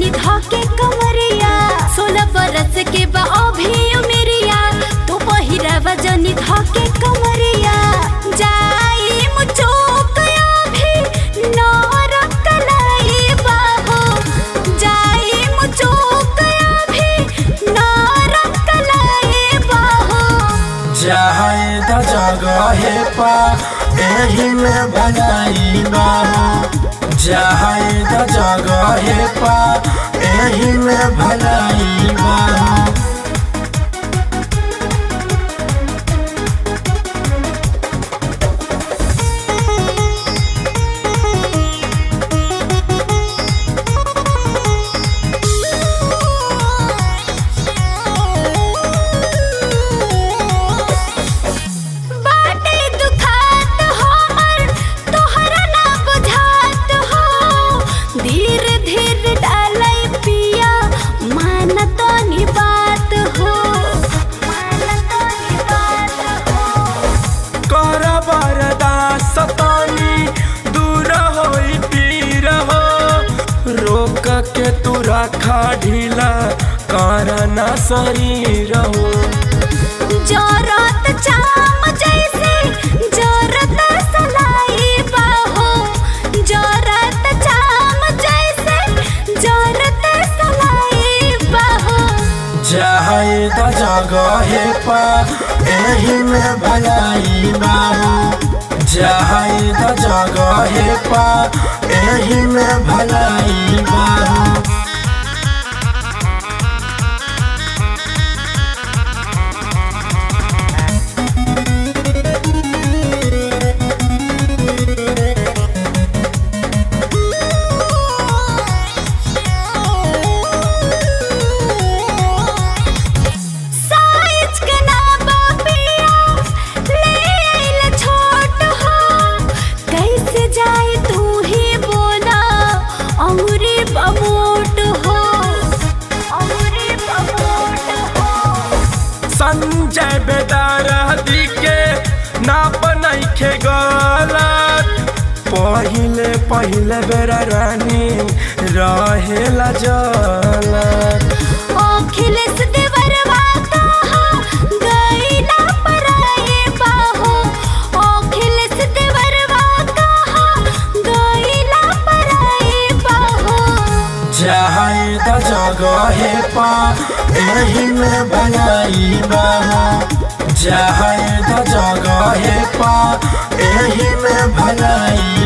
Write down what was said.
जनी धके कमरिया सोलह बरस के बा अभी उमेरिया तू पहिरावा जनी धके कमरिया जाई मुचोक अभी नरक कलाई बाहो जाई मुचोक अभी नरक कलाई बाहो चाहे द जगहे पा एही में भलाई बाहो चाहे द जगहे पा एही में भलाई बाहो बाटे दुखात हमर तोहरा ना बुझात हो धीरे धीरे डालै पिया मान तो नी बात हो मान तो नी बात हो कर बरदास तनी दूर होई पीर हो रोक के तू रखा ढीला कर ना शरीर हो जरत चाम जैसे जरत सलाई बाहो जरत चाम जैसे जरत सलाई बाहो चाहे द जगहे पा एही में भलाई बाहो चाहे द जगहे पा एही में भलाई बाहो साइज के ना बापिया ले आइल छोट हो कैसे जाए तू ही बोला अमरी बमोट हो अमरी बमोट हो संजय बेदारदी के नाप नइखे गलत पहिले पहिले बेरा रानी रहेला जलत अखिलेश देवरवा कहा गईला पराए बाहो अखिलेश देवरवा कहा गईला पराए बाहो चाहे द जगहे पा एही में भलाई बाहो चाहे द जगहे पा एही में भलाई